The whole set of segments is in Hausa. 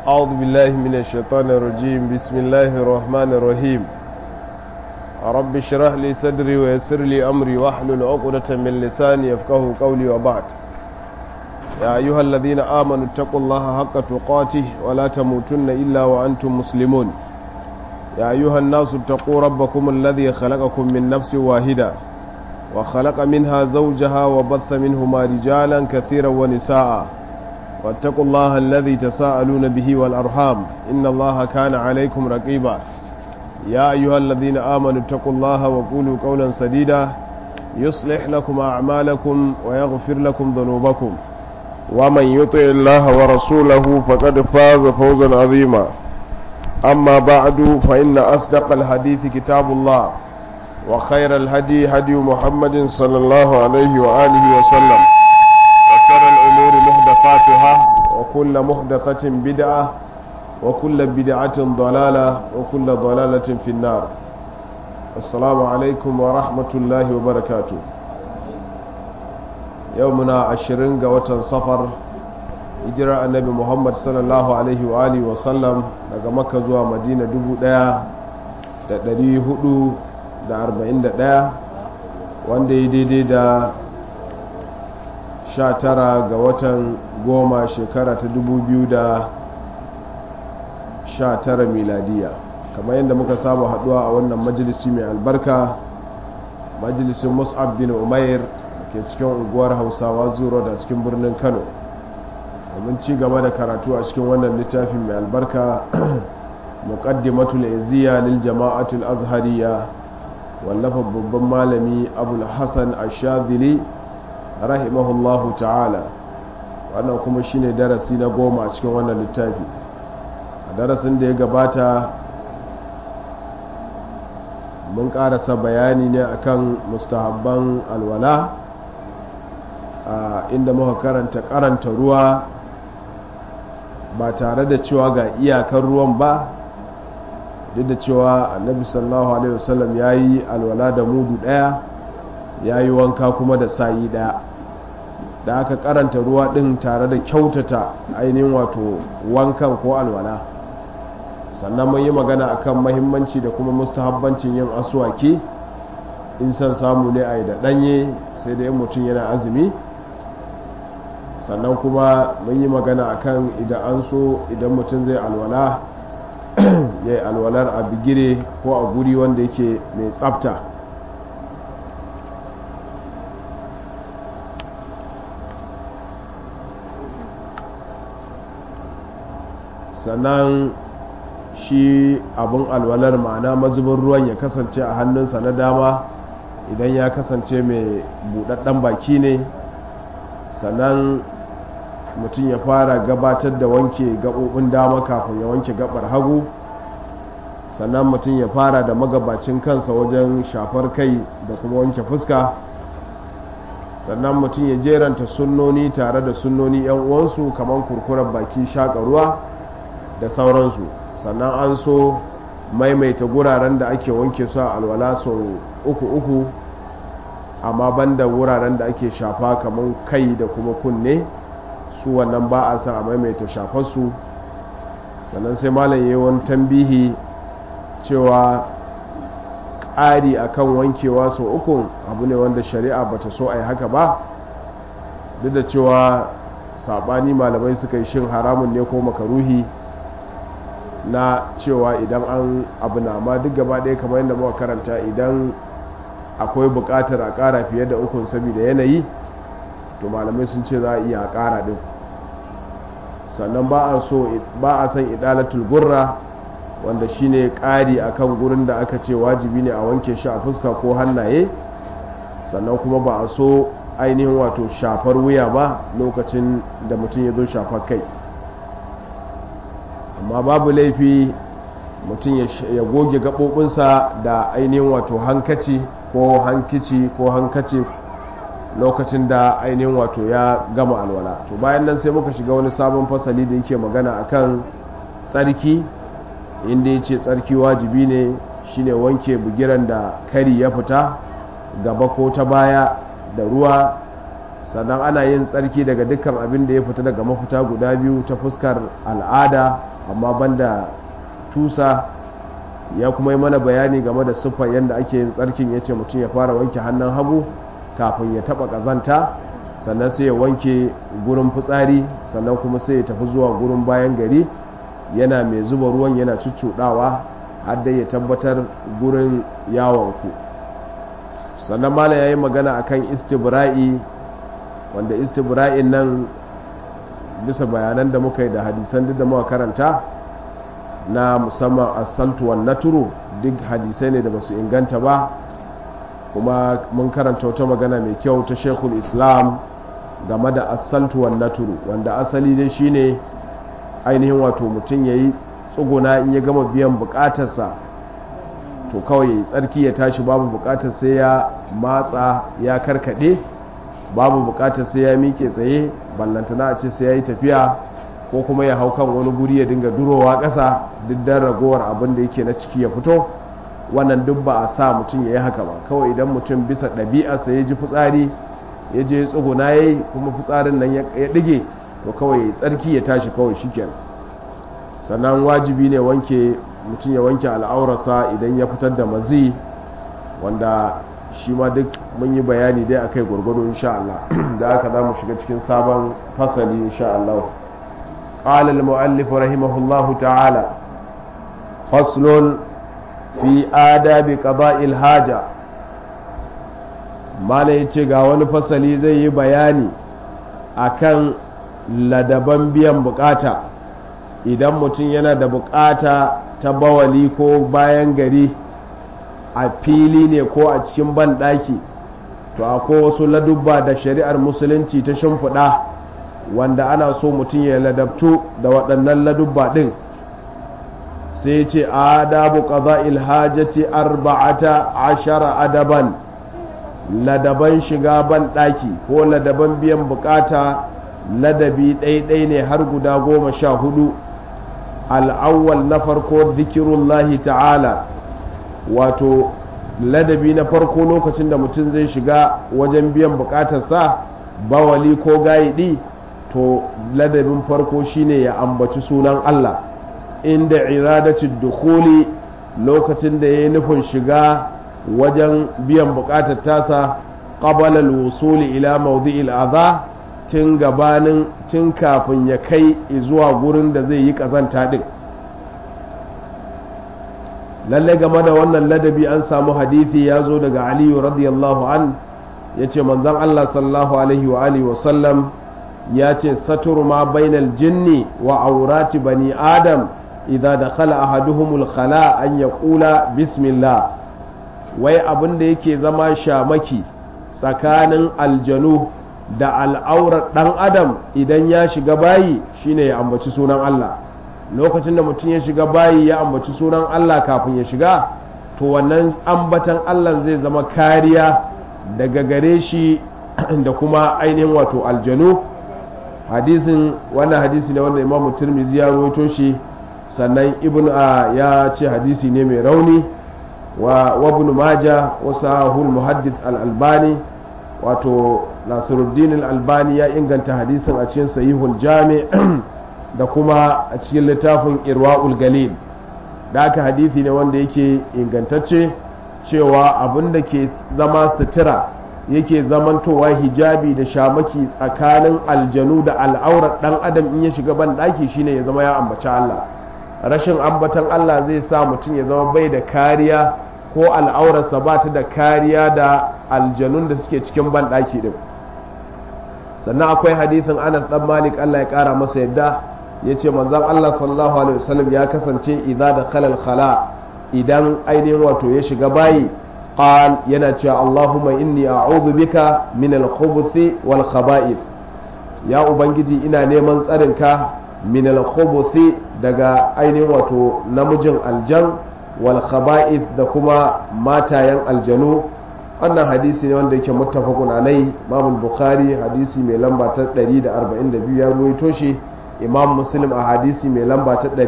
أعوذ بالله من الشيطان الرجيم بسم الله الرحمن الرحيم رب اشرح لي صدري ويسر لي أمري واحلل عقدة من لساني يفقه قولي وبعد يا أيها الذين آمنوا اتقوا الله حق تقاته ولا تموتن إلا وأنتم مسلمون يا أيها الناس اتقوا ربكم الذي خلقكم من نفس واحدة وخلق منها زوجها وبث منهما رجالا كثيرا ونساء واتقوا الله الذي تساءلون به والأرحام إن الله كان عليكم رقيبا يا أيها الذين آمنوا اتقوا الله وقولوا قولا سديدا يصلح لكم أعمالكم ويغفر لكم ذنوبكم ومن يطع الله ورسوله فقد فاز فوزا عظيما أما بعد فإن أصدق الحديث كتاب الله وخير الهدي هدي محمد صلى الله عليه وآله وسلم وشر الأمور محدثاتها وكل محدثة بدعة وكل بدعة ضلالة وكل ضلالة في النار السلام عليكم ورحمة الله وبركاته يومنا عشرين قوة صفر hijira annabi muhammad sallallahu alaihi wa alihi wa sallam daga makka zuwa madina 1441 wanda ya daidai da 19 ga watan goma shekara ta 2019 miladiya kamar yadda muka samu haduwa a wannan majalisi mai albarka majalisin mus'ab bin umair ke cikin unguwar hausawa zuro da cikin birnin kano domin ci gaba da karatu a cikin wannan littafin mai albarka muqaddimatul iziya lil jama'atul azhariya wallafa babban malami abul hasan ash-shadhili rahimahullahu ta'ala wannan kuma shine darasi na goma a cikin wannan littafi a darasin da ya gabata mun karasa bayani ne akan mustahabban alwala inda muka karanta karanta ruwa ba tare da cewa ga iyakar ruwan ba duk da cewa annabi sallallahu alaihi wasallam ya yi alwala da mudu daya ya yi wanka kuma da sayi daya da aka karanta ruwa din tare da kyautata ainihin wato wankan ko alwala sannan mun yi magana akan mahimmanci da kuma mustahabbancin yin aswaki in san samu ne a yi da danye sai da yin mutum yana azumi sannan kuma mun yi magana akan idan an so idan mutum zai alwala ya yi alwalar a bigire ko a guri wanda yake mai tsafta sannan shi abin alwalar ma'ana mazubin ruwan ya kasance a hannunsa na dama idan ya kasance mai buɗaɗɗen baki ne sannan mutum ya fara gabatar da wanke gaɓoɓin dama kafin ya wanke gaɓar hagu sannan mutum ya fara da magabacin kansa wajen shafar kai da kuma wanke fuska sannan mutum ya jeranta sunnoni tare da sunnoni yan uwansu kamar kurkurar baki shaƙa ruwa da sauransu sannan an so maimaita guraren da ake wanke su a alwala sau uku uku amma banda wuraren da ake shafa kamar kai da kuma kunne su wannan ba a sa a maimaita shafarsu sannan sai malam yi wani tambihi cewa ƙari akan wankewa sau uku abu ne wanda shari'a bata so a yi haka ba duk da cewa saɓani malamai suka yi shin haramun ne ko makaruhi na cewa idan an abu na ma duk gaba ɗaya kamar yadda muka karanta idan akwai buƙatar a ƙara fiye da ukun saboda yanayi to malamai sun ce za a iya ƙara ɗin sannan ba a so ba a san idalatul gurra wanda shine ƙari akan gurin da aka ce wajibi ne a wanke shi a fuska ko hannaye sannan kuma ba a so ainihin wato shafar wuya ba lokacin da mutum ya zo shafar kai amma babu laifi mutum ya goge gaɓoɓinsa da ainihin wato hankaci ko hankici ko hankaci lokacin da ainihin wato ya gama alwala to bayan nan sai muka shiga wani sabon fasali da yake magana akan tsarki inda ya ce tsarki wajibi ne shine wanke bugiran da kari ya fita gaba ko ta baya da ruwa sannan ana yin tsarki daga dukkan abin da ya fita daga mafita guda biyu ta fuskar al'ada amma banda tusa ya kuma yi mana bayani game da siffar yadda ake yin tsarkin ya ce mutum ya fara wanke hannun hagu kafin ya taba kazanta sannan sai ya wanke gurin fitsari sannan kuma sai ya tafi zuwa gurin bayan gari yana mai zuba ruwan yana cuccuɗawa har dai ya tabbatar gurin yawonku sannan mala ya yi magana akan istibra'i wanda istibra'in nan bisa bayanan da muka yi da hadisan duk da muka karanta na musamman asaltuwan naturu duk hadisai ne da basu inganta ba kuma mun karanta wata magana mai kyau ta shekul islam game da asaltuwan naturu wanda asali dai shine ainihin wato mutum ya yi tsuguna in ya gama biyan bukatarsa to kawai tsarki ya tashi babu bukatar sai ya matsa ya karkade babu bukatar sai ya miƙe tsaye ballantana a ce sai ya yi tafiya ko kuma ya hau kan wani guri ya dinga durowa ƙasa duk dan ragowar abin da yake na ciki ya fito wannan duk ba a sa mutum ya yi haka ba kawai idan mutum bisa ɗabi'arsa ya ji fitsari ya je tsuguna ya yi kuma fitsarin nan ya ɗige to kawai tsarki ya tashi kawai shiken sannan wajibi ne wanke mutum ya wanke al'aurarsa idan ya fitar da mazi wanda shi ma duk mun yi bayani dai akai gwargwado insha Allah da aka za mu shiga cikin sabon fasali insha Allah قال المؤلف رحمه الله تعالى فصل في آداب قضاء الحاجة mala ya ce ga wani fasali zai yi bayani akan ladaban biyan bukata idan mutum yana da bukata ta bawali ko bayan gari a fili ne ko a cikin banɗaki to akwai wasu ladubba da shari'ar musulunci ta shimfiɗa wanda ana so mutum ya ladabtu da waɗannan ladubba ɗin sai ce adabu ƙaza ilhajati arba'ata ashara adaban ladaban shiga ban ɗaki ko ladaban biyan bukata ladabi ɗaiɗai ne har guda goma sha hudu al'awwal na farko zikirullahi ta'ala wato ladabi na farko lokacin da mutum zai shiga wajen biyan bukatarsa bawali ko gayidi to ladabin farko shine ya ambaci sunan Allah inda iradacin dukuli lokacin da ya yi nufin shiga wajen biyan bukatar tasa qabala al-wusuli ila mawdi'il adha tun gabanin tun kafin ya kai zuwa gurin da zai yi kazanta din lalle game da wannan ladabi an samu hadithi ya zo daga aliyu radiyallahu an ya ce manzan Allah sallallahu alaihi wa alihi wasallam ya ce satur ma bainal jinni wa aurati bani adam idan da khala ahaduhumul khala an ya kula bismillah wai abin da yake zama shamaki tsakanin aljanu da al'aurar ɗan adam idan ya shiga bayi shine ya ambaci sunan Allah lokacin da mutum ya shiga bayi ya ambaci sunan Allah kafin ya shiga to wannan ambatan Allah zai zama kariya daga gare shi da kuma ainihin wato aljanu hadisin wannan hadisi ne wanda imamu turmizi ya rawaito shi sannan ibn a ya ce hadisi ne mai rauni wa ibn maja wa sahul muhaddith al-albani wato nasiruddin al-albani ya inganta hadisin a cikin sahihul jami' da kuma a cikin littafin irwa'ul galil da aka hadithi ne wanda yake ingantacce cewa abin da ke zama sutura yake zamantowa hijabi da shamaki tsakanin aljanu da al'aurar dan adam in ya shiga ban daki shine ya zama ya ambaci Allah rashin ambatan Allah zai sa mutum ya zama bai da kariya ko al'aurarsa ba ta da kariya da aljanun da suke cikin ban daki din sannan akwai hadithin Anas dan Malik Allah ya kara masa yadda ya ce manzan Allah sallallahu Alaihi wasallam ya kasance idan da khalal khala idan ainihin wato ya shiga bayi qal yana cewa Allahumma inni a'udhu bika min al-khubuthi wal khaba'ith ya ubangiji ina neman tsarinka min al-khubuthi daga ainihin wato namijin aljan wal khaba'ith da kuma matayen aljanu wannan hadisi ne wanda yake muttafaqun alai Imam Bukhari hadisi mai lamba ta 142 ya ruwaito shi imam muslim a hadisi mai lamba ta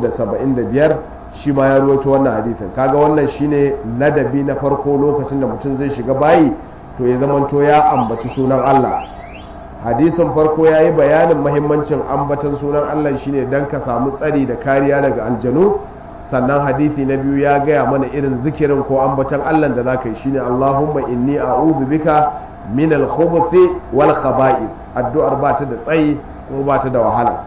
375 shi ma ya ruwaito wannan hadisin kaga wannan shine ladabi na farko lokacin da mutum zai shiga bayi to ya zamanto ya ambaci sunan Allah hadisin farko ya yi bayanin mahimmancin ambatan sunan Allah shine don ka samu tsari da kariya daga aljanu sannan hadisi na biyu ya gaya mana irin zikirin ko ambatan Allah da za ka yi shine Allahumma inni a'udhu bika min al-khubuthi wal khaba'ith addu'ar ba ta da tsayi kuma ba ta da wahala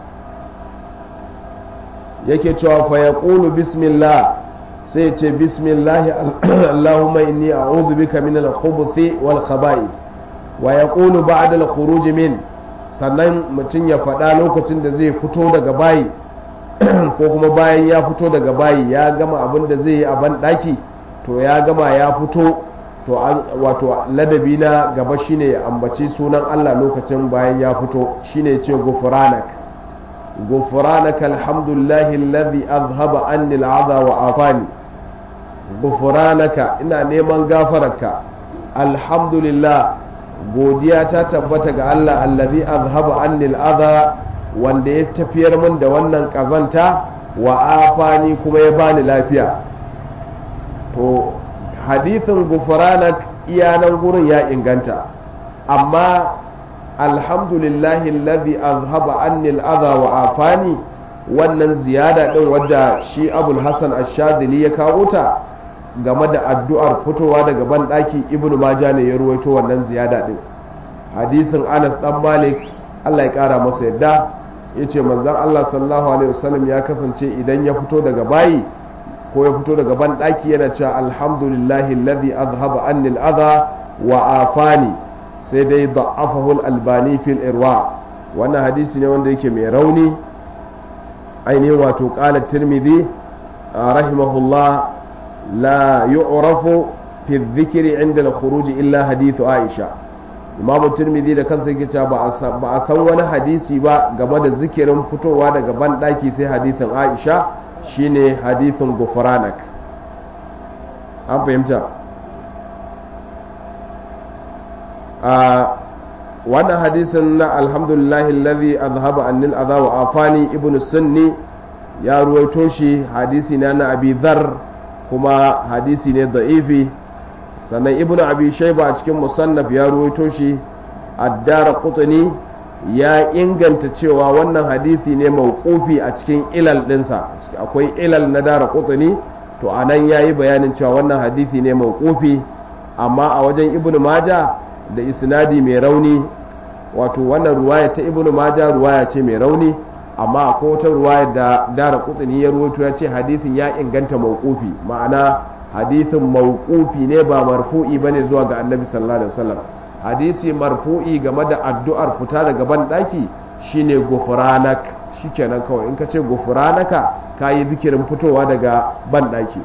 yake cewa fa yaqulu bismillah sai ce bismillah Allahumma inni a'udhu bika min al-khubuthi wal khaba'ith wa yaqulu ba'da al-khuruj min sannan mutum ya faɗa lokacin da zai fito daga bayi ko kuma bayan ya fito daga bayi ya gama abin da zai yi a ban ɗaki to ya gama ya fito to wato ladabi na gaba shine ya ambaci sunan Allah lokacin bayan ya fito shine ce gufranak gufranak alhamdulillahi alladhi azhaba anni al'adha wa afani gufranaka ina neman gafararka alhamdulillah godiya ta tabbata ga Allah allazi azhaba anni al'adha wanda ya tafiyar min da wannan kazanta wa afani kuma ya bani lafiya to hadithin gufranak iyanan gurin ya inganta amma alhamdulillahi alladhi azhaba anni al'adha wa afani wannan ziyada din wadda shi abul hasan ash-shadili ya kawo ta game da addu'ar fitowa daga ban daki ibnu majah ne ya ruwaito wannan ziyada din hadisin anas dan malik Allah ya kara masa yadda yace manzon Allah sallallahu alaihi wasallam ya kasance idan ya fito daga bayi ko ya fito daga ban daki yana cewa alhamdulillahi alladhi azhaba anni al-adha wa afani sai dai da'afahu al-albani fil irwa wannan hadisi ne wanda yake mai rauni ainihin wato qala tirmidhi rahimahullah la yu'rafu fi dhikri 'inda al-khuruj illa hadithu aisha imam tirmidhi da kansa yake cewa ba a san wani hadisi ba game da zikirin fitowa daga ban daki sai hadithin aisha shine hadithin gufranak an fahimta a wannan hadisin na alhamdulillahi alladhi azhaba annil adha wa afani ibnu sunni ya ruwaito shi hadisi na na abi dhar kuma hadisi ne da'ifi sannan ibnu abi shayba a cikin musannaf ya ruwaito shi addara qutni ya inganta cewa wannan hadisi ne mawqufi a cikin ilal dinsa akwai ilal na dara qutni to anan yayi bayanin cewa wannan hadisi ne mawqufi amma a wajen ibnu maja da isnadi mai rauni wato wannan ruwaya ta ibnu maja ruwaya ce mai rauni amma akwai wata ruwaya da dara qutni ya ruwaito ya ce hadisin ya inganta mawqufi ma'ana hadisin mawqufi ne ba marfu'i bane zuwa ga annabi sallallahu alaihi wasallam hadisi marfu'i game da addu'ar fita daga ban daki shine gufranak shikenan kawai in ka ce gufranaka kayi zikirin fitowa daga ban daki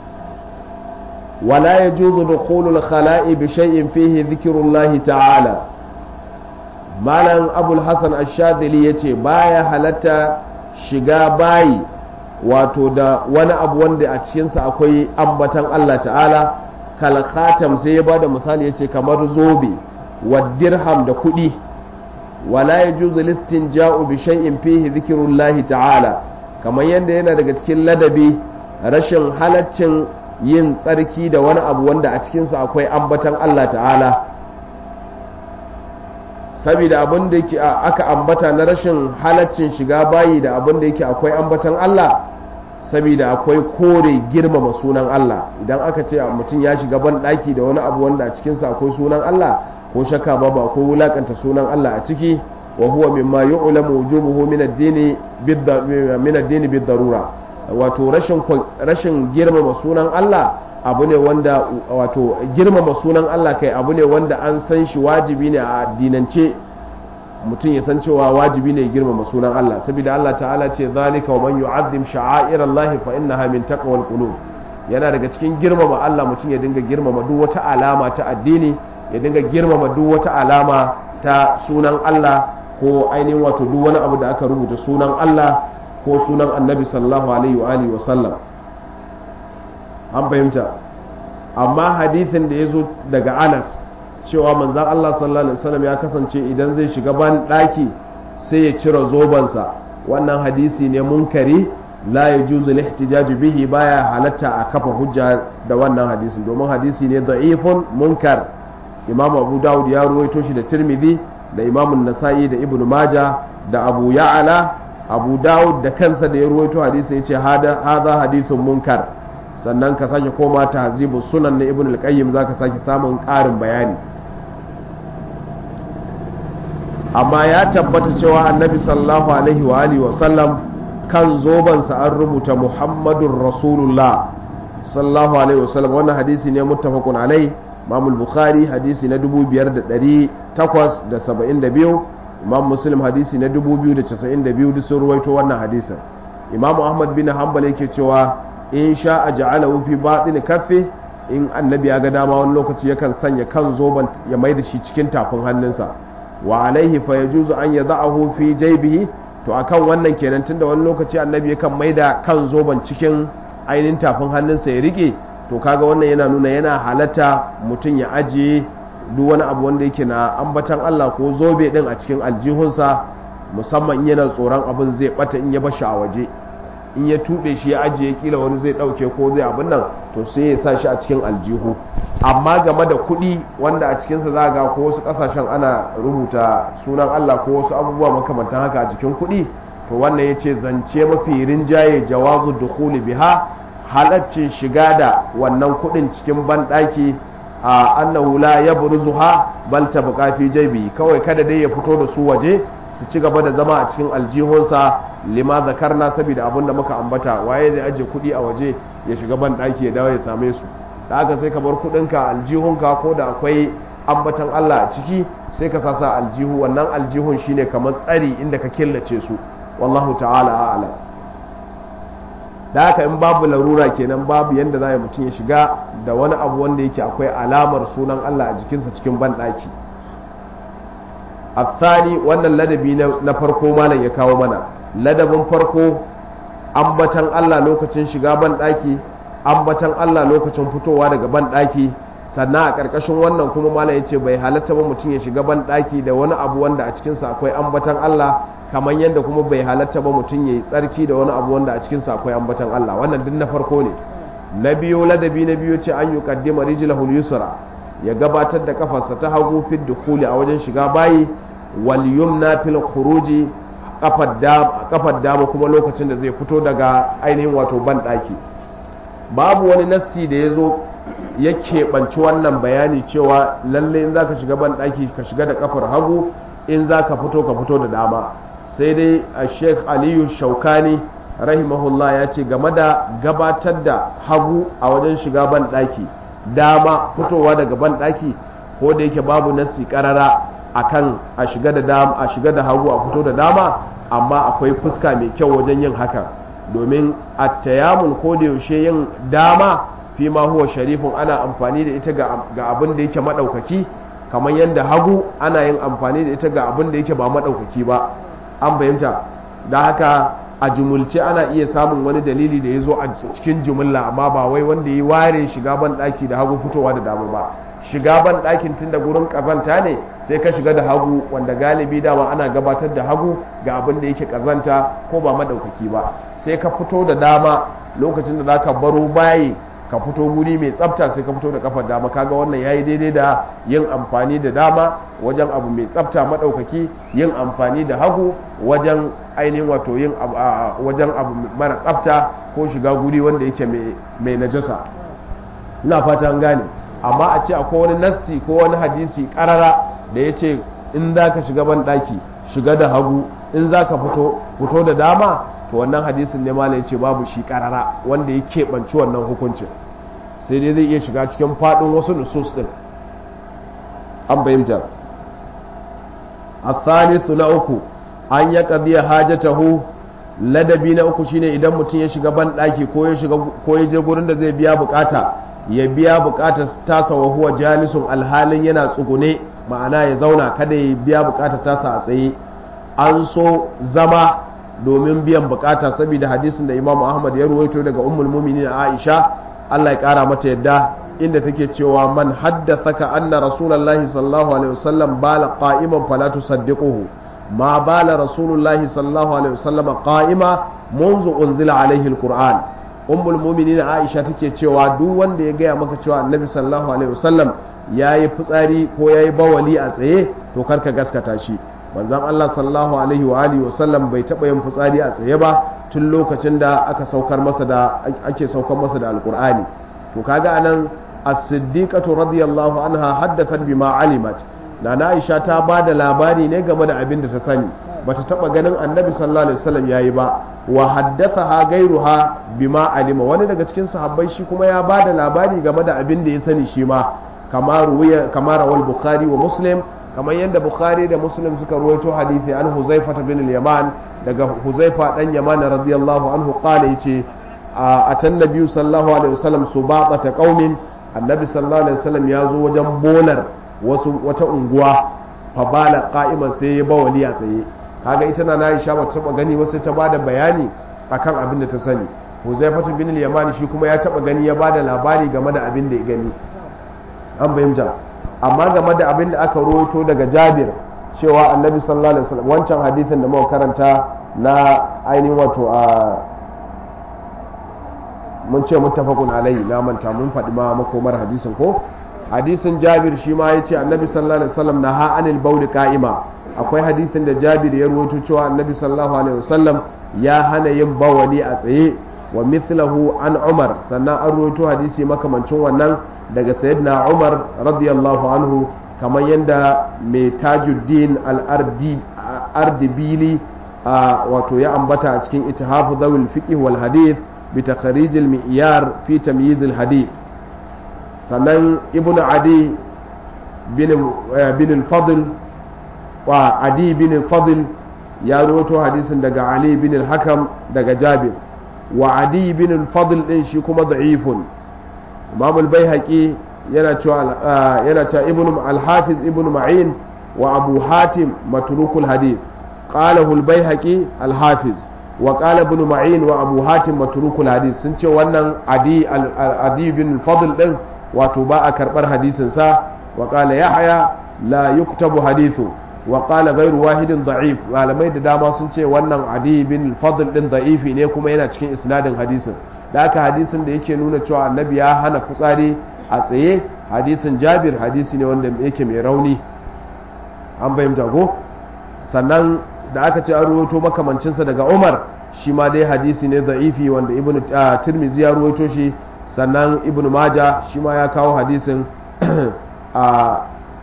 wala yajuzu dukhulul khala'i bi shay'in fihi dhikrullahi ta'ala malam abul hasan ash-shadili yace baya halatta shiga bayi wato da wani abu wanda a cikinsa akwai ambatan Allah ta'ala kal khatam sai ya bada misali yace kamar zobe wa dirham da kudi wala yajuzu listinja'u bi shay'in fihi dhikrullahi ta'ala kamar yanda yana daga cikin ladabi rashin halaccin yin tsarki da wani abu wanda a cikinsa akwai ambatan Allah ta'ala saboda abin da yake aka ambata na rashin halaccin shiga bayi da abin da yake akwai ambatan Allah saboda akwai kore girmama sunan Allah idan aka ce mutum ya shiga ban daki da wani abu wanda a cikinsa akwai sunan Allah ko shakka ba ba ko wulakanta sunan Allah a ciki wa huwa mimma yu'lamu wujubuhu min ad-dini min ad-dini bid-darura wato rashin rashin girmama sunan Allah abu ne wanda wato girmama sunan Allah kai abu ne wanda an san shi wajibi ne a addinance mutum ya san cewa wajibi ne girmama sunan Allah saboda Allah ta'ala ce zalika wa man yu'azzim sha'air Allah fa innaha min taqwal qulub yana daga cikin girmama Allah mutum ya dinga girmama duk wata alama ta addini ya dinga girmama duk wata alama ta sunan Allah ko ainihin wato duk wani abu da aka rubuta sunan Allah ko sunan Annabi sallallahu alaihi wa alihi wa sallam an fahimta amma hadithin da ya zo daga Anas cewa manzan Allah sallallahu Alaihi wasallam ya kasance idan zai shiga ban ɗaki sai ya cire zobansa wannan hadisi ne munkari la ya juzu lihtijaji bihi baya halatta a kafa hujja da wannan hadisin domin hadisi ne da'ifun munkar imam abu dawud ya ruwaito shi da tirmidhi da imamun nasa'i da ibnu maja da abu ya'ala abu dawud da kansa da ya ruwaito hadisi ya ce hada hadithun munkar sannan ka sake koma ta hazibu sunan na ibn al-qayyim zaka sake samun ƙarin bayani amma ya tabbata cewa annabi sallallahu alaihi wa alihi wa sallam kan zobansa an rubuta muhammadun rasulullah sallallahu alaihi wa sallam wannan hadisi ne muttafaqun alai imam bukhari hadisi na 5872 imam muslim hadisi na 2092 duk sun ruwaito wannan hadisin imam ahmad bin hanbal yake cewa in sha a ja'alahu fi batin kaffi in annabi ya ga dama wani lokaci yakan sanya kan zoban ya mai da shi cikin tafin hannunsa wa alaihi fa yajuzu an yada'ahu fi jaybihi to akan wannan kenan tunda wani lokaci annabi yakan mai da kan zoban cikin ainihin tafin hannunsa ya rike to kaga wannan yana nuna yana halatta mutum ya ajiye duk wani abu wanda yake na ambatan Allah ko zobe din a cikin aljihunsa musamman yana tsoron abin zai bata in ya bashi a waje in ya tube shi ya ajiye kila wani zai dauke ko zai abin nan to sai ya sa shi a cikin aljihu amma game da kuɗi wanda a cikinsa za ga ko wasu ƙasashen ana rubuta sunan Allah ko wasu abubuwa makamantan haka a jikin kuɗi to wannan ya ce zance mafi rinjaye jawazu dukuli biha halaccin shiga da wannan kuɗin cikin banɗaki a annahu la yabruzuha bal tabqa fi jaybi kawai kada dai ya fito da su waje su ci gaba da zama a cikin aljihunsa lima zakarna saboda abin da muka ambata waye zai aje kuɗi a waje ya shiga ban ɗaki ya dawo ya same su da haka sai ka bar kuɗinka aljihunka ko da akwai ambatan Allah a ciki sai ka sasa aljihu wannan aljihun shine kamar tsari inda ka killace su wallahu ta'ala a'lam da haka in babu larura kenan babu yanda za mutum ya shiga da wani abu wanda yake akwai alamar sunan Allah a jikinsa cikin ban ɗaki الثاني wannan ladabi na farko malam ya kawo mana ladabin farko ambatan Allah lokacin shiga ban daki ambatan Allah lokacin fitowa daga ban daki sannan a karkashin wannan kuma malam ya ce bai halatta ba mutum ya shiga ban daki da wani abu wanda a cikinsa akwai ambatan Allah kamar yadda kuma bai halatta ba mutum ya yi tsarki da wani abu wanda a cikinsa akwai ambatan Allah wannan duk na farko ne na biyu ladabi na biyu ce an yi kaddima rijlahul yusra ya gabatar da kafarsa ta hagu fid dukhuli a wajen shiga bayi wal yumna fil khuruji kafar dama kuma lokacin da zai fito daga ainihin wato ban daki babu wani nassi da ya zo ya keɓanci wannan bayani cewa lalle in zaka shiga ban daki ka shiga da kafar hagu in zaka fito ka fito da dama sai dai a sheikh aliyu shaukani rahimahullah ya ce game da gabatar da hagu a wajen shiga ban daki dama fitowa daga ban daki ko da yake babu nassi karara akan a shiga da dama a shiga da hagu a fito da dama amma akwai fuska mai kyau wajen yin hakan domin attayamun ko da yaushe yin dama fi ma huwa sharifin ana amfani da ita ga abin da yake madaukaki kamar yadda hagu ana yin amfani da ita ga abin da yake ba madaukaki ba an bayyanta da haka a jumulce ana iya samun wani dalili da ya zo a cikin jumulla amma ba wai wanda ya ware shiga ban daki da hagu fitowa da dama ba shiga ban ɗakin tun da gurin ƙazanta ne sai ka shiga da hagu wanda galibi dama ana gabatar da hagu ga abin da yake ƙazanta ko ba maɗaukaki ba sai ka fito da dama lokacin da za ka baro bayi ka fito guri mai tsafta sai ka fito da kafar dama kaga wannan yayi daidai da yin amfani da dama wajen abu mai tsafta maɗaukaki yin amfani da hagu wajen ainihin wato yin wajen abu mara tsafta ko shiga guri wanda yake mai najasa ina fata an gane amma a ce akwai wani nassi ko wani hadisi karara da ya ce in za ka shiga ban ɗaki shiga da hagu in za ka fito fito da dama to wannan hadisin ne mala ya ce babu shi karara wanda ya keɓanci wannan hukuncin sai dai zai iya shiga cikin faɗin wasu nusus ɗin an bayyanta a thalithu na uku an ya ƙadiyar hajjatahu ladabi na uku shine idan mutum ya shiga ban ɗaki ko ya je gurin da zai biya bukata ya biya bukatar tasa wa huwa jalisun alhalin yana tsugune ma'ana ya zauna kada ya biya bukatar tasa a tsaye an so zama domin biyan bukata saboda hadisin da imamu ahmad ya ruwaito daga ummul muminin aisha allah ya kara mata yadda inda take cewa man haddathaka anna rasulullahi sallallahu alaihi wasallam bala qa'iman fala tusaddiquhu ma bala rasulullahi sallallahu alaihi wasallam qa'ima منذ أنزل عليه القرآن ummul muminin aisha take cewa duk wanda ya gaya maka cewa annabi sallallahu alaihi wasallam yayi fitsari ko yayi bawali a tsaye to karka gaskata shi manzon Allah sallallahu alaihi wa alihi wa sallam bai taba yin fitsari a tsaye ba tun lokacin da aka saukar masa da ake saukar masa da alqur'ani to kaga anan as-siddiqatu radiyallahu anha haddathat bima alimat nana Aisha ta bada labari ne game da abin da ta sani bata taba ganin annabi sallallahu alaihi wasallam yayi ba wa haddathaha gairuha bima alima wani daga cikin sahabbai shi kuma ya bada labari game da abin da ya sani shi ma kamar ruwaya kamar wal bukhari wa muslim kamar yadda bukhari da muslim suka ruwaito hadisi an huzaifa bin al-yaman daga huzaifa dan yaman radiyallahu anhu qala yace atan nabiyyu sallallahu alaihi wasallam subaqata qaumin annabi sallallahu alaihi wasallam ya zo wajen bolar wasu wata unguwa fa bala qa'iman sai ya bawali a tsaye kaga ita na Aisha ba ta taba gani wasu ta bada bayani akan abin da ta sani Huzaifatu bin al-Yamani shi kuma ya taba gani ya bada labari game da abin da ya gani an bayyana amma game da abin da aka rawaito daga Jabir cewa Annabi sallallahu alaihi wasallam wancan hadisin da muka karanta na ainihin wato a mun ce muttafaqun alaihi na manta mun faɗi ma makomar hadisin ko hadisin Jabir shi ma yace Annabi sallallahu alaihi wasallam naha anil bauli qa'ima akwai hadisin da jabir ya rawaito cewa annabi sallallahu alaihi wasallam ya hana yin bawali a tsaye wa mithlahu an umar sannan an rawaito hadisi makamancin wannan daga sayyidina umar radiyallahu anhu kamar yadda mai tajuddin al-ardibili wato ya ambata a cikin itihafu zawil fiqh wal hadith bi takhrij al-mi'yar fi tamyiz al-hadith sannan ibnu adi bin bin al-fadl wa adi bin fadl ya rawaito hadisin daga ali bin al-hakam daga jabir wa adi bin fadl din shi kuma da'ifun imam al-baihaqi yana cewa yana cewa ibn al-hafiz ibn ma'in wa abu hatim matrukul hadith qalahu al-baihaqi al-hafiz wa qala ibn ma'in wa abu hatim matrukul hadith sun ce wannan adi adi bin fadl din wato ba a karbar hadisin sa wa qala yahya la yuktabu hadithu wa qala ghayru wahidin da'if malamai da dama sun ce wannan adi bin fadl din da'ifi ne kuma yana cikin isnadin hadisin da haka hadisin da yake nuna cewa annabi ya hana fitsari a tsaye hadisin jabir hadisi ne wanda yake mai rauni an bayyanta ko sannan da aka ce an ruwaito makamancinsa daga umar shi ma dai hadisi ne da'ifi wanda ibn tirmizi ya ruwaito shi sannan ibn maja shi ma ya kawo hadisin a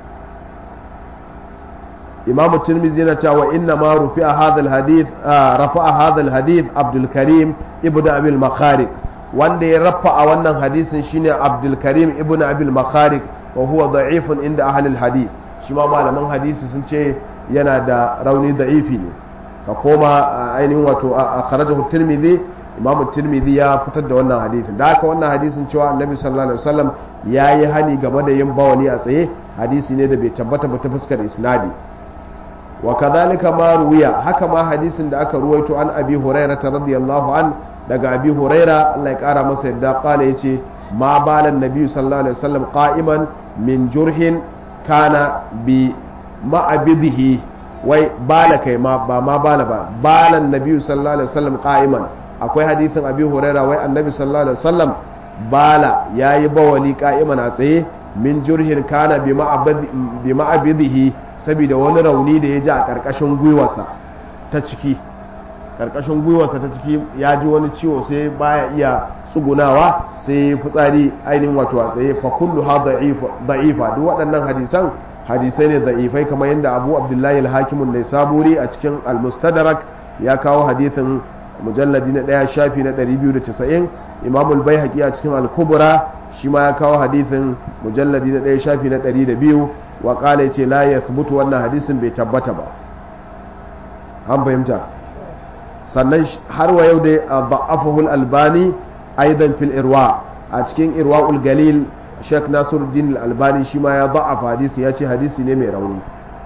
imam tirmizi yana cewa inna ma rufi'a hadha alhadith rafa'a hadha alhadith abdul karim ibnu abil makharik wanda ya rafa a wannan hadisin shine abdul karim ibnu abil makharik wa huwa da'ifun inda ahli alhadith shi ma malaman hadisi sun ce yana da rauni da'ifi ne ka koma ainihin wato a kharajahu tirmidhi imam tirmidhi ya fitar da wannan hadisin da haka wannan hadisin cewa annabi sallallahu alaihi wasallam yayi hani game da yin bawani a tsaye hadisi ne da bai tabbata ba ta fuskar isnadi wa kadhalika ma ruwiya haka ma hadisin da aka ruwaito an abi huraira radiyallahu an daga abi huraira Allah ya kara masa yadda kala yace ma balan nabi sallallahu alaihi wasallam qa'iman min jurhin kana bi ma'abidihi wai bala kai ma ba ma bala ba balan nabi sallallahu alaihi wasallam qa'iman akwai hadisin abi huraira wai annabi sallallahu alaihi wasallam bala yayi bawali qa'iman a tsaye min jurhin kana bi ma'abidihi saboda wani rauni da ya ji a ƙarƙashin gwiwarsa ta ciki ƙarƙashin gwiwarsa ta ciki ya ji wani ciwo sai baya iya tsugunawa sai fitsari ainihin wato a tsaye fa kullu ha da'ifa duk waɗannan hadisan hadisai ne da'ifai kamar yadda abu abdullahi al-hakimun ne saburi a cikin al-mustadrak ya kawo hadisin mujalladi na ɗaya shafi na 290 imamul bai a cikin al-kubra shi ma ya kawo hadisin mujalladi na ɗaya shafi na 200 wa kala ya ce la ya thubutu wannan hadisin bai tabbata ba an fahimta sannan har wa yau dai a ba'afahul albani aidan fil irwa a cikin irwa'ul galil sheikh nasiruddin albani shi ma ya ba'afa hadisi ya ce hadisi ne mai rauni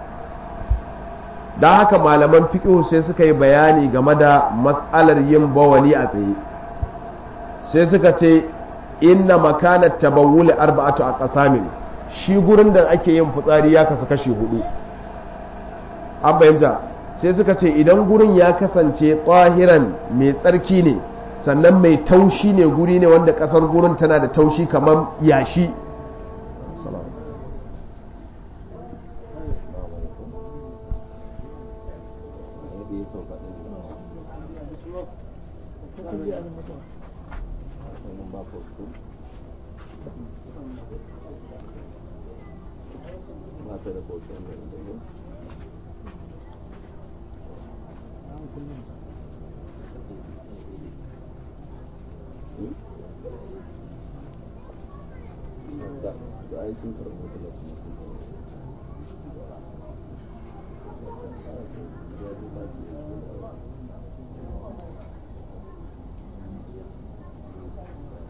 don haka malaman fiqh sai suka yi bayani game da mas'alar yin bawali a tsaye sai suka ce inna makanat tabawul arba'atu a qasamin shi gurin da ake yin fitsari ya kasu kashi hudu an bayyanta sai suka ce idan gurin ya kasance tsahiran mai tsarki ne sannan mai taushi ne guri ne wanda kasar gurin tana da taushi kamar yashi wannan ba fosto ba ta da fosto ne da yau da da ai sun karɓi wata lafiya sun karɓi